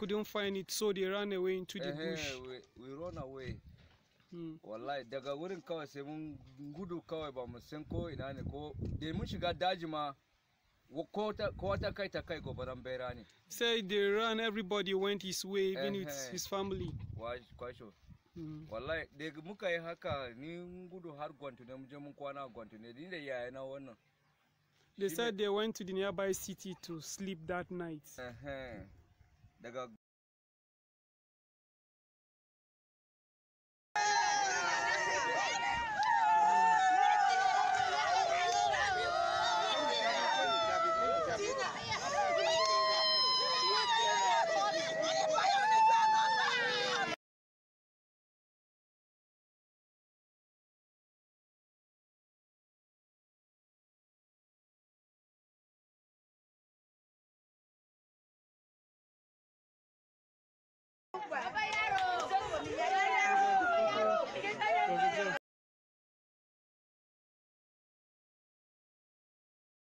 couldn't find it, so they ran away into the bush. Eh, we, we run away Mm. wallahi daga wurin kawai sai mun gudu kawai ba mu san ko ina ne ko da mun shiga daji ma wa- ko ta ko ta kai ta kai gobaran bera ne Say they ran, everybody went his way, even with Eh-heh. his family. Wa- kwasho Mm. wallahi da muka yi haka ni mun gudu har gwantu ne mun je mun kwana a gwantu ne ni da yayana wannan They Shi said ne- they went to the nearby city to sleep that night. Ehe. daga Baba ya